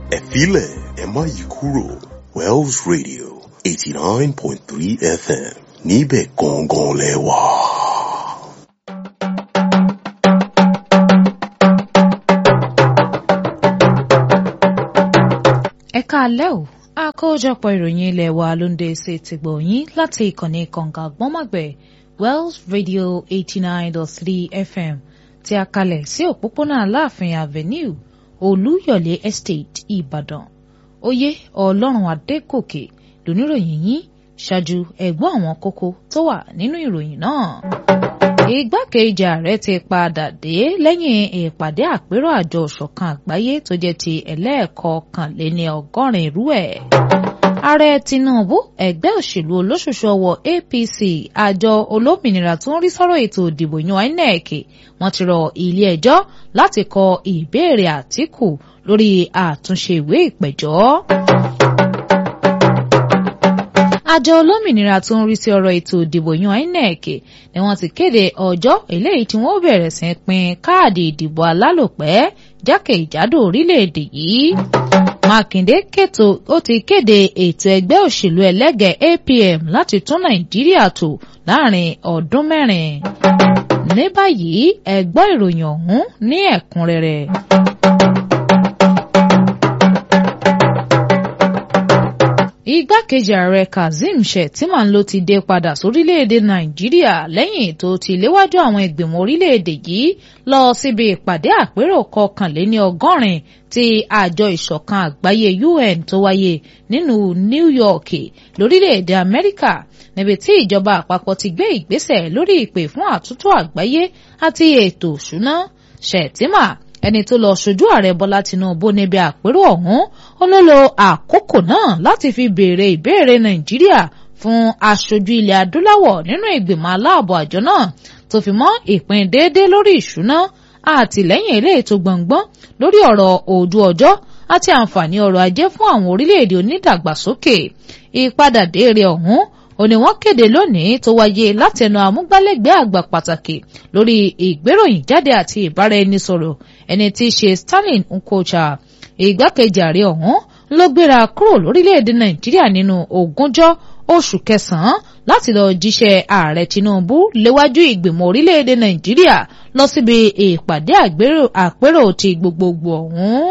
ẹ filẹ̀ ẹ má yí kúrò Wells Radio eighty nine point three FM níbẹ̀ gangan lẹ wà. ẹ káalẹ́ o àkójọpọ̀ ìròyìn ilé wa ló ń dé sí ti gbòyìn láti ìkànnì kànga gbọ́mọ̀gbẹ̀ Wells Radio eighty nine dot three FM tí a kalẹ̀ sí òpópónà Aláàfin Avenue Olúyọ̀lé Estate Ìbàdàn oyè Ọlọ́run Adékòkè lóníròyìn yín ṣáájú ẹ̀gbọ́n àwọn kókó tó wà nínú ìròyìn náà igbákejì ààrẹ ti padà dé lẹ́yìn ìpàdé àpérò àjọ ìṣọ̀kan àgbáyé tó jẹ́ ti ẹlẹ́ẹ̀kọkànléní ọgọ́rin irú ẹ̀. ààrẹ tinubu ẹgbẹ́ òṣèlú olóṣooṣù ọwọ́ apc àjọ olómìnira tó ń rí sọ́rọ̀ ètò ìdìbò yan inec wọ́n ti rọ ilé ẹjọ́ láti kọ ìbéèrè àtìkù lórí àtúnṣe ìwé ìpẹ̀jọ́ àjọ olómìnira tó ń rí sí ọ̀rọ̀ ètò ìdìbò yan INEC ni wọ́n ti kéde ọjọ́ eléyìí tí wọ́n bẹ̀rẹ̀ sí pín káàdì ìdìbò alálòpẹ́ jákèjádò orílẹ̀-èdè yìí. Mákindé kètò ó ti kéde ètò ẹgbẹ́ òṣèlú ẹlẹ́gẹ̀ẹ́ APM láti tún Nàìjíríà tò láàrin ọdún mẹ́rin. ní báyìí ẹ gbọ́ ìròyìn ọ̀hún ní ẹ̀kúnrẹ́rẹ́. igbákejì ààrẹ kazeem shettima ló ti dé padà sórílẹ̀-èdè nàìjíríà lẹ́yìn tó ti léwájú àwọn ìgbìmọ̀ orílẹ̀-èdè yìí lọ síbi ìpàdé àpérò kọkànléní ọgọ́rin ti àjọ ìṣọ̀kan àgbáyé un tó wáyé nínú new york lórílẹ̀-èdè amẹ́ríkà níbi tí ìjọba àpapọ̀ ti gbé ìgbésẹ̀ lórí ìpè fún àtúntò àgbáyé àti ètò òṣùná shettima ẹni tó lọ ṣojú ààrẹ bọ́lá tinubu níbi àpérò ọ̀hún ó ló lo àkókò náà láti fi béèrè ìbéèrè nàìjíríà fún aṣojú ilẹ̀ adúláwọ̀ nínú ìgbìmọ̀ aláàbò àjọ náà tó fi mọ́ ìpín déédéé lórí ìṣúná àtìlẹ́yìn eléyìí tó gbọ̀ngbọ́n lórí ọ̀rọ̀ ojú ọjọ́ àti àǹfààní ọrọ̀ ajé fún àwọn orílẹ̀-èdè onídàgbàsókè ìpadàdé rẹ̀ ọ̀hún ó ní wọ́n kéde lónìí tó wáyé látẹnu amúgbálẹ́gbẹ̀ẹ́ àgbà pàtàkì lórí ìgbéròyìn jáde àti ìbáraẹnisọ̀rọ̀ ẹni tí í ṣe Stanley Nkocha ìgbákejì ààrẹ ọ̀hún ló gbéra kúrò lórílẹ̀‐èdè Nàìjíríà nínú ogúnjọ́ oṣù kẹsàn-án láti lọ jíṣẹ́ ààrẹ Tinubu léwájú ìgbìmọ̀ orílẹ̀‐èdè Nàìjíríà lọ síbi ìpàdé àpérò ti gbogbogbò ọ̀hún.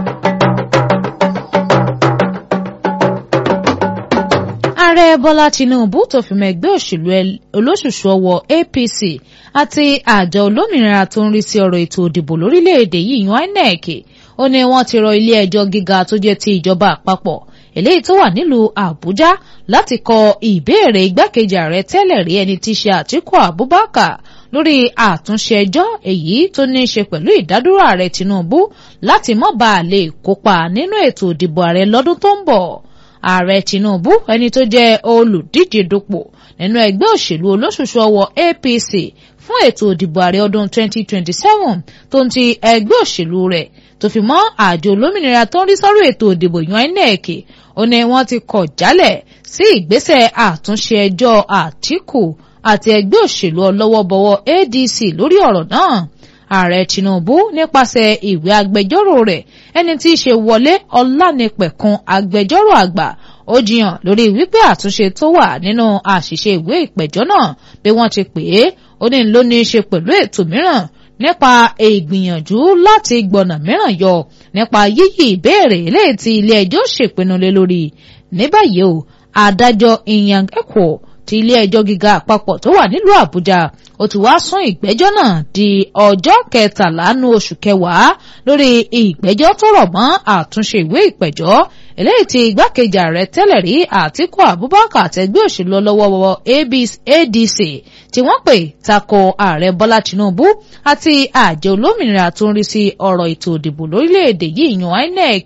ààrẹ bọ́lá tinubu tó fi mọ́ ẹgbẹ́ òṣèlú olóṣùṣù ọwọ́ apc àti àjọ olómìnira tó ń rí sí ọ̀rọ̀ ètò òdìbò lórílẹ̀‐èdè yìí yan inec ó ní wọ́n ti rọ ilé ẹjọ́ gíga tó jẹ́ ti ìjọba àpapọ̀ eléyìí tó wà nílùú àbújá láti kọ ìbéèrè igbákejì ààrẹ tẹ́lẹ̀ rí ẹni tí í ṣe àtíkù abubakar lórí àtúnṣe ẹjọ́ èyí tó ní í ṣe pẹ̀lú ìdádúró ààrẹ tinubu láti má bàa lè kópa nínú ètò ìdìbò ààrẹ lọ́dún tó ń bọ̀ ààrẹ tinubu ẹni tó jẹ́ olùdíje dupò nínú ẹgbẹ́ òṣèlú olóṣùṣù ọwọ́ apc fún ètò ìdìbò ààrẹ ọdún 2027 tó ń ti ẹgbẹ́ òṣèlú rẹ̀ tó fi mọ́ àjọ olómìnira tó ń rí sọ́rọ̀ ètò ìdìbò yan inec ó ní wọ́n ti kọ̀ jálẹ̀ sí ìgbésẹ̀ àtúnṣe ẹjọ́ àtìkù àti ẹgbẹ́ òṣèlú ọlọ́wọ́bọwọ́ adc lórí ọ̀rọ̀ náà ààrẹ tinubu nípasẹ̀ ìwé agbẹjọ́rò rẹ̀ ẹni tí í ṣe wọlé ọlánipẹ̀kun agbẹjọ́rò àgbà ó jiyàn lórí wípé àtúnṣe tó wà nínú àṣìṣe ìwé ìpẹ̀jọ́ náà bí wọ́n ti pè é ó ní ló ní í ṣe pẹ̀lú ètò mìíràn nípa ìgbìyànjú láti gbọ̀nà mìíràn yọ nípa yíyí ìbéèrè eléyìí tí ilé ẹjọ́ ṣèpinnu lé lórí ní báyìí o adájọ́ Inyang Ekwo ti ilé ẹjọ́ gíga àpapọ̀ tó wà nílùú Àbújá ó ti wá sún ìgbẹ́jọ́ náà di ọjọ́ kẹtàlá nu oṣù kẹwàá lórí ìgbẹ́jọ́ tó rọ̀ mọ́ àtúnṣe ìwé ìpẹ̀jọ́ eléyìí tí igbákejì ààrẹ tẹ́lẹ̀ rí Àtíkù Abubakar àtẹgbẹ́ òṣèlú ọlọ́wọ́wọ́ ADC tí wọ́n pè tako ààrẹ Bọ́lá Tinubu àti àjọ olómìnira tó ń rí sí ọ̀rọ̀ ètò ìdìbò lórílẹ̀‐èdè yìí yan INEC.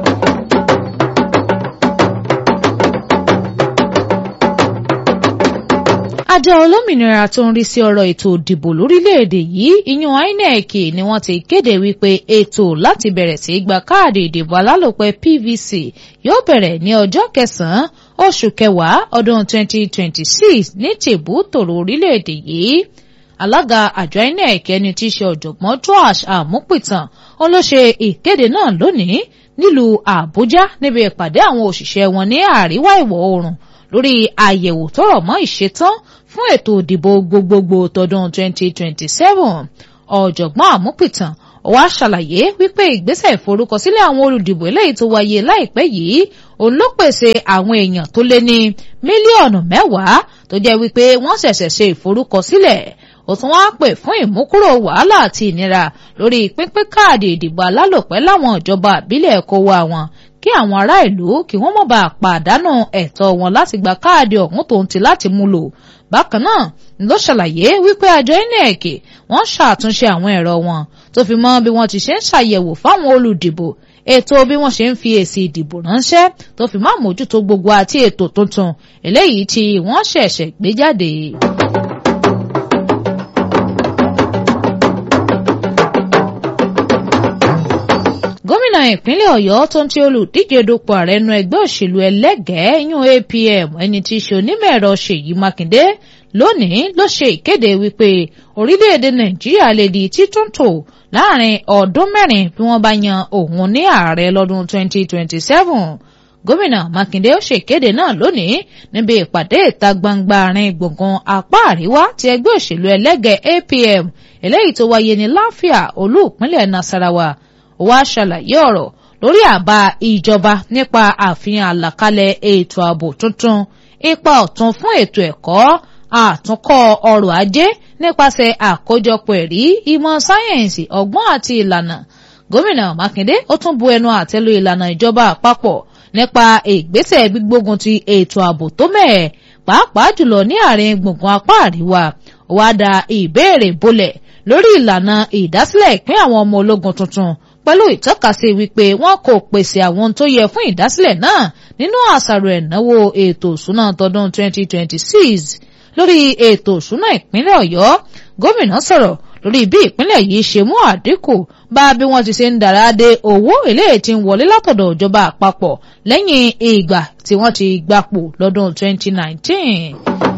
àjọ olómìnira tó ń rí sí ọ̀rọ̀ ètò ìdìbò lórílẹ̀‐èdè yìí ìyún INEC ni wọ́n ti kéde wípé ètò láti bẹ̀rẹ̀ sí gba káàdì ìdìbò alálòpẹ́ PVC yóò bẹ̀rẹ̀ ní ọjọ́ kẹsàn-án oṣù kẹwàá ọdún 2026 ní tìbú tòrò orílẹ̀‐èdè yìí alága àjọ INEC ẹni tí í ṣe ọ̀jọ̀gbọ́n Joash Amupitan òun ló ṣe ìkéde náà lónìí nílùú àbújá níbi ìpàdé àwọn òṣìṣẹ́ wọn ní àríwá ìwọ̀ oòrùn lórí àyẹ̀wò tó rọ̀ mọ́ ìṣetán fún ètò ìdìbò gbogbogbò tọdún 2027 ọ̀jọ̀gbọ́n àmúpìtàn wá ṣàlàyé wípé ìgbésẹ̀ ìforúkọsílẹ̀ àwọn olùdìbò eléyìí tó wáyé láìpẹ́ yìí òun ló pèsè àwọn èèyàn tó lé ní mílíọ̀nù mẹ́wàá tó jẹ́ wípé wọ́n ṣẹ̀ṣẹ̀ ṣe ìforúkọsílẹ̀ ó tún wá pè fún ìmúkúrò wàhálà àti ìnira lórí pínpín káàdì ìdìbò alálòpẹ́ láwọn ìjọba àbílẹ̀ kó wa wọn kí àwọn ará ìlú kí wọ́n má bàa pàdánù ẹ̀tọ́ wọn láti gba káàdì ọ̀hún tó ń ti láti mú lò bákan náà ló ṣàlàyé wípé àjọ inec wọ́n ṣàtúnṣe àwọn ẹ̀rọ wọn tó fi mọ́ bí wọ́n ti ṣe ń ṣàyẹ̀wò fáwọn olùdìbò ètò bí wọ́n ṣe ń fi èsì ìdìbò ránṣẹ́ tó fi má mójútó gbogbo àti ètò tuntun eléyìí tí wọ́n ṣẹ̀ṣẹ̀ gbé jáde. gómìnà ìpínlẹ̀ ọ̀yọ́ tó ń ti olùdíje dupò ààrẹ nu ẹgbẹ́ òṣèlú ẹlẹ́gẹ̀ẹ́ yún apm ẹni tí í ṣe onímọ̀ ẹ̀rọ ṣèyí mákindé lónìí ló ṣe ìkéde wípé orílẹ̀-èdè nàìjíríà lè di títúntò láàrin ọdún mẹ́rin bí wọ́n bá yan òun ní ààrẹ lọ́dún 2027 gómìnà mákindé ó ṣèkéde náà lónìí níbi ìpàdé ìta gbangba àárín gbùngbùn apá àríwá ti ẹgbẹ́ òṣèlú ẹlẹ́gẹ̀ẹ́ apm eléyìí tó wáyé ní láfíà olú ìpínlẹ̀ nasarawa wá ṣàlàyé ọ̀rọ̀ lórí àbá ìjọba nípa àfihàn àlàkalẹ̀ ètò ààbò tuntun ipa ọ̀tun fún ètò ẹ̀kọ́ àtúnkọ́ ọrọ̀ ajé nípasẹ̀ àkójọpọ̀ ẹ̀rí ìmọ̀ sáyẹ̀nsì ọgbọ́n àti ìlànà gómìnà mákindé ó tún bu ẹnu àtẹ́lu ìlànà ìjọba àpapọ̀ nípa ìgbésẹ̀ gbígbógun ti ètò ààbò tó mẹ́ẹ̀ pàápàá jùlọ ní àárín gbùngbùn apá àríwá wá da ìbéèrè bolẹ̀ lórí ìlànà ìdásílẹ̀ ìpín àwọn ọmọ ológun tuntun pẹ̀lú ìtọ́kasí wípé wọn kò pèsè àwọn tó yẹ fún ìdásílẹ̀ náà nínú àṣàrò ẹ̀náwó ètò ìṣúná tọdún 2026 lórí ètò ìṣúná ìpínlẹ̀ ọ̀yọ́ gómìnà sọ̀rọ̀ lórí bí ìpínlẹ̀ yìí ṣe mú àdínkù bá bí wọ́n ti ṣe ń dára dé owó eléyìí tí ń wọlé látọ̀dọ̀ ìjọba àpapọ̀ lẹ́yìn ìgbà tí wọ́n ti gbapò lọ́dún 2019.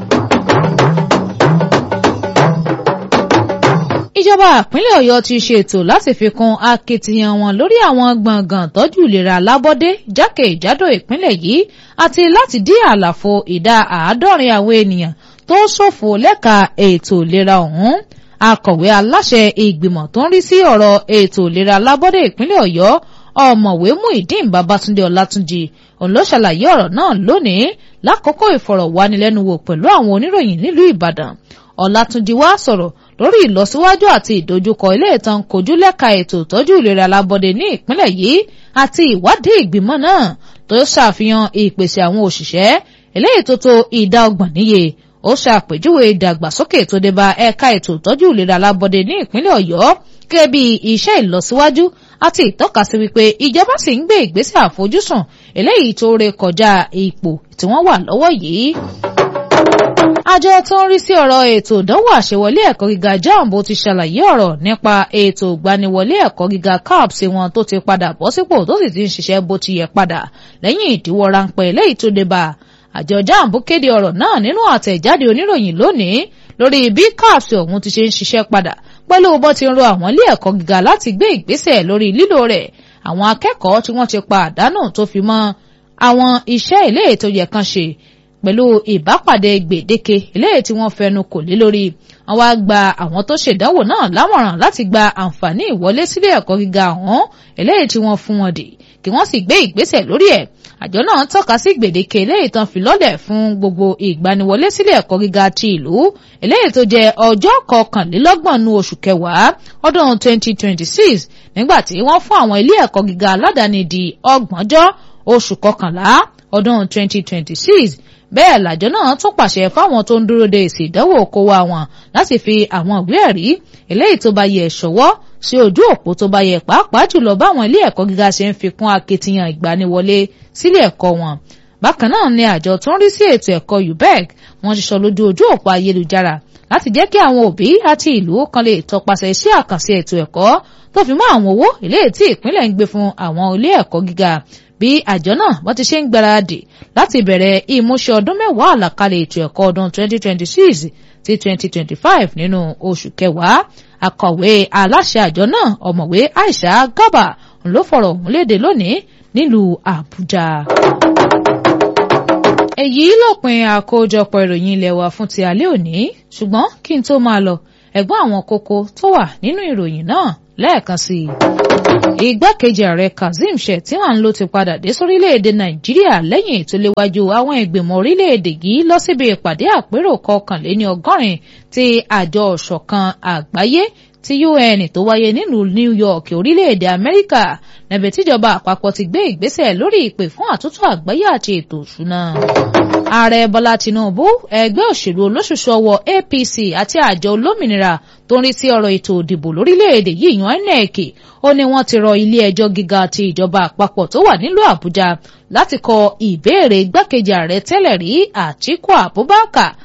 ìjọba ìpínlẹ̀ ọ̀yọ́ ti ṣètò láti fi kún akitiyan wọn lórí àwọn gbọ̀ngàn tọ́jú ìlera lábọ́dé jákèjádò ìpínlẹ̀ yìí àti láti dí àlàfo ìdá àádọ́rin àwọn ènìyàn tó ṣòfò lẹ́ka ètò ìlera ọ̀hún akọ̀wé aláṣẹ ìgbìmọ̀ tó ń rí sí ọ̀rọ̀ ètò ìlera lábọ́dé ìpínlẹ̀ ọ̀yọ́ ọ̀mọ̀wé Muideen Babátúndé Ọlátúnjì òun ló ṣàlàyé ọ̀rọ̀ náà lónìí lákòókò ìfọ̀rọ̀wánilẹ́nuwò pẹ̀lú àwọn oníròyìn nílùú Ìbàdàn Ọlátúnjì wá sọ̀rọ̀ lórí ìlọsíwájú àti ìdojúkọ ilé ìtàn kojú lẹ́ka ètò ìtọ́jú ìlera lábọ́dé ní ìpínlẹ̀ yìí àti ìwádìí ìgbìmọ̀ náà tó ṣàfihàn ìpèsè àwọn òṣìṣẹ́ eléyìí tó tó ìdá ọgbọ̀n níye ó ṣàpèjúwe ìdàgbàsókè tó dé bá ẹ̀ka ètò ìtọ́jú ìlera lábọ́dé ní ìpínlẹ̀ ọ̀yọ́ gẹ́gẹ́ bí iṣẹ́ ìlọsíwájú àti ìtọ́kasí wípé ìjọba sì ń gbé ìgbésẹ̀ àfojúsùn eléyìí tó ré kọjá ipò tí wọ́n wà lọ́wọ́ yìí àjọ tó ń rí sí ọ̀rọ̀ ètò ìdánwò àṣewọlé ẹ̀kọ́ gíga jambo ti ṣàlàyé ọ̀rọ̀ nípa ètò ìgbaniwọlé ẹ̀kọ́ gíga caps wọn tó ti padà bọ́ sípò tó sì ti ń ṣiṣẹ́ bó ti yẹ padà lẹ́yìn ìdíwọ́ ráńpẹ́ eléyìí tó dé bá àjọ jambo kéde ọ̀rọ̀ náà nínú àtẹ̀jáde oníròyìn lónìí lórí bí caps ọ̀hún ti ṣe ń ṣiṣẹ́ padà pẹ̀lú bó ti ń rọ àwọn ilé ẹ̀kọ́ gíga láti gbé ìgbésẹ̀ lórí lílò rẹ̀ àwọn akẹ́kọ̀ọ́ tí wọ́n ti pa àdánù tó fi mọ́ àwọn iṣẹ́ ilé ètò yẹ kan ṣe pẹ̀lú ìbápàdé gbèdéke eléyìí tí wọ́n fẹnu kò lé lórí wọ́n wá gba àwọn tó ṣèdánwò náà lámọ̀ràn láti gba àǹfààní ìwọlé sílé ẹ̀kọ́ gíga ọ̀hún eléyìí tí wọ́n fún wọn dè kí wọ́n sì gbé ìgbésẹ̀ lórí ẹ̀ àjọ náà tọ́ka sí gbèdéke eléyìí tán fi lọ́lẹ̀ fún gbogbo ìgbaniwọlé sílé ẹ̀kọ́ gíga ti ìlú eléyìí tó jẹ́ ọjọ́ kọkànlélọ́gbọ̀n nu oṣù kẹwàá ọdún 2026 nígbà tí wọ́n fún àwọn ilé ẹ̀kọ́ gíga aládàáni di ọgbọ̀njọ́ oṣù kọkànlá ọdún 2026 bẹ́ẹ̀ làjọ náà tún pàṣẹ fáwọn tó ń dúró de èsì ìdánwò kó wa wọn láti fi àwọn ìwé ẹ̀rí eléyìí tó bá yẹ ṣọwọ́ sí ojú òpó tó bá yẹ pàápàá jùlọ báwọn ilé ẹ̀kọ́ gíga ṣe ń fi kún akitiyan ìgbaniwọlé sílé ẹ̀kọ́ wọn. bákan náà ni àjọ tó ń rí sí ètò ẹ̀kọ́ UBEC wọ́n ti sọ lójú ojú òpó ayélujára láti jẹ́ kí àwọn òbí àti ìlú kan lè tọpasẹ̀ iṣẹ́ àkànṣe ètò ẹ̀kọ́ tó fi mọ́ àwọn owó eléyìí tí ìpínlẹ̀ ń gbé fún àwọn ilé ẹ̀kọ́ gíga bí àjọ náà wọ́n ti ṣe ń gbáradì láti bẹ̀rẹ̀ ìmúṣẹ ọdún mẹ́wàá àlàkalẹ̀ ètò ẹ̀kọ́ ọdún 2026 sí 2025 nínú oṣù kẹwàá akọ̀wé aláṣẹ àjọ náà ọ̀mọ̀wé Aisha Gaba ló fọ̀rọ̀ ọ̀hún léde lónìí nílùú àbújá. èyí lópin àkójọpọ̀ ìròyìn ilé wa fún ti alẹ́ òní ṣùgbọ́n kí n tó máa lọ ẹ̀gbọ́n àwọn kókó tó wà nínú ìròyìn náà lẹ́ẹ̀kan sí i. igbákejì ààrẹ kazeem shettima ló ti padà dé sórílẹ̀-èdè nàìjíríà lẹ́yìn ètò léwájú àwọn ìgbìmọ̀ orílẹ̀-èdè yìí lọ síbi ìpàdé àpérò kọkànléní ọgọ́rin ti àjọ ọ̀ṣọ̀kan àgbáyé ti UN tó wáyé nílùú New York orílẹ̀-èdè Amẹ́ríkà níbi tíjọba àpapọ̀ ti gbé ìgbésẹ̀ lórí ìpè fún àtúntò àgbáyé àti ètò òṣùnà. ààrẹ Bọ́lá Tinubu ẹgbẹ́ òṣèlú olóṣùṣù ọwọ́ APC àti àjọ olómìnira tó ń rí sí ọ̀rọ̀ ètò òdìbò lórílẹ̀-èdè yìí yan INEC ó ní wọ́n ti rọ ilé ẹjọ́ gíga ti ìjọba àpapọ̀ tó wà nílùú Àbújá láti kọ ìbéèrè igbákejì ààrẹ tẹ́lẹ̀ rí Àtíkù Abubakar